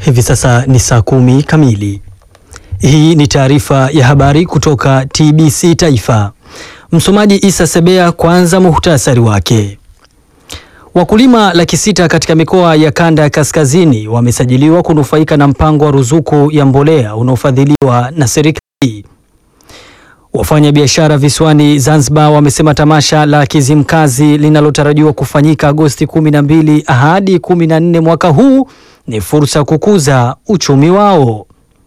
Hivi sasa ni saa kumi kamili. Hii ni taarifa ya habari kutoka TBC Taifa. Msomaji Isa Sebea. Kwanza muhtasari wake. Wakulima laki sita katika mikoa ya kanda ya kaskazini wamesajiliwa kunufaika na mpango wa ruzuku ya mbolea unaofadhiliwa na serikali. Wafanya biashara visiwani Zanzibar wamesema tamasha la Kizimkazi linalotarajiwa kufanyika Agosti 12 hadi 14 mwaka huu ni fursa ya kukuza uchumi wao.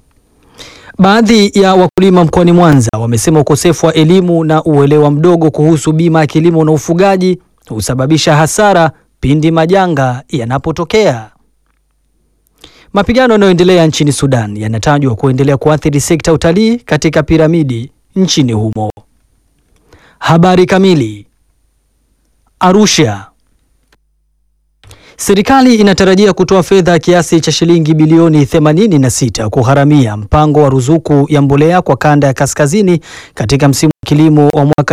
Baadhi ya wakulima mkoani Mwanza wamesema ukosefu wa elimu na uelewa mdogo kuhusu bima ya kilimo na ufugaji husababisha hasara pindi majanga yanapotokea. Mapigano yanayoendelea nchini Sudan yanatajwa kuendelea kuathiri sekta ya utalii katika piramidi nchini humo. Habari kamili. Arusha. Serikali inatarajia kutoa fedha kiasi cha shilingi bilioni 86 kugharamia mpango wa ruzuku ya mbolea kwa kanda ya kaskazini katika msimu wa kilimo wa mwaka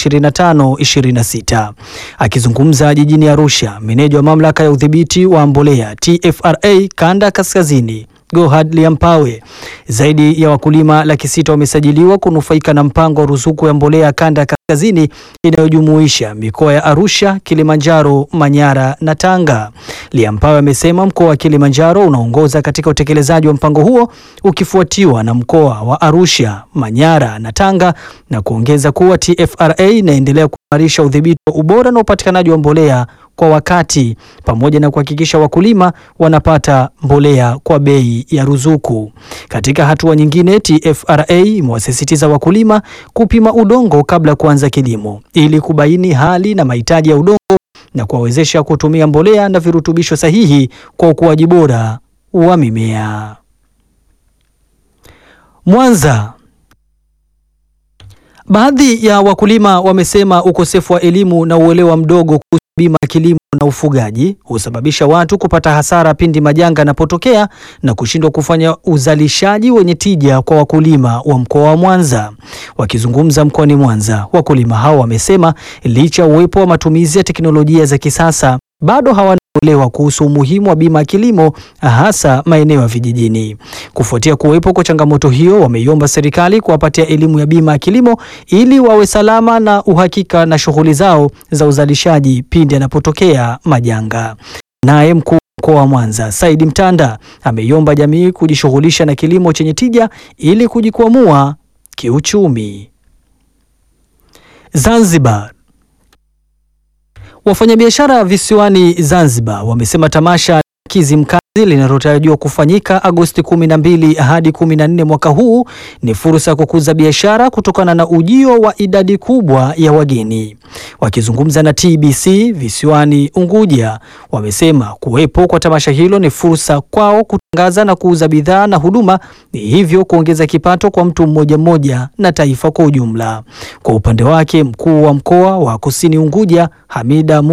2025-26. Akizungumza jijini Arusha, meneja wa mamlaka ya udhibiti wa mbolea TFRA kanda ya kaskazini Gohad Liampawe, zaidi ya wakulima laki sita wamesajiliwa kunufaika na mpango wa ruzuku ya mbolea kanda ya kaskazini inayojumuisha mikoa ya Arusha, Kilimanjaro, Manyara na Tanga. Liampawe amesema mkoa wa Kilimanjaro unaongoza katika utekelezaji wa mpango huo ukifuatiwa na mkoa wa Arusha, Manyara na Tanga na kuongeza kuwa TFRA inaendelea kuimarisha udhibiti wa ubora na upatikanaji wa mbolea kwa wakati pamoja na kuhakikisha wakulima wanapata mbolea kwa bei ya ruzuku. Katika hatua nyingine, TFRA imewasisitiza wakulima kupima udongo kabla ya kuanza kilimo ili kubaini hali na mahitaji ya udongo na kuwawezesha kutumia mbolea na virutubisho sahihi kwa ukuaji bora wa mimea. Mwanza. Baadhi ya wakulima wamesema ukosefu wa elimu na uelewa mdogo kuhusu bima ya kilimo na ufugaji husababisha watu kupata hasara pindi majanga yanapotokea na kushindwa kufanya uzalishaji wenye tija kwa wakulima wa mkoa wa Mwanza. Wakizungumza mkoani Mwanza, wakulima hao wamesema licha ya uwepo wa matumizi ya teknolojia za kisasa bado hawana uelewa kuhusu umuhimu wa bima ya kilimo hasa maeneo ya vijijini. Kufuatia kuwepo kwa changamoto hiyo, wameiomba serikali kuwapatia elimu ya bima ya kilimo ili wawe salama na uhakika na shughuli zao za uzalishaji pindi yanapotokea majanga. Naye mkuu wa mkoa wa Mwanza Saidi Mtanda ameiomba jamii kujishughulisha na kilimo chenye tija ili kujikwamua kiuchumi. Zanzibar. Wafanyabiashara visiwani Zanzibar wamesema tamasha Kizimkazi linalotarajiwa kufanyika Agosti 12 hadi 14 mwaka huu ni fursa ya kukuza biashara kutokana na ujio wa idadi kubwa ya wageni. Wakizungumza na TBC visiwani Unguja, wamesema kuwepo kwa tamasha hilo ni fursa kwao kutangaza na kuuza bidhaa na huduma, ni hivyo kuongeza kipato kwa mtu mmoja mmoja na taifa kwa ujumla. Kwa upande wake, mkuu wa mkoa wa Kusini Unguja Hamida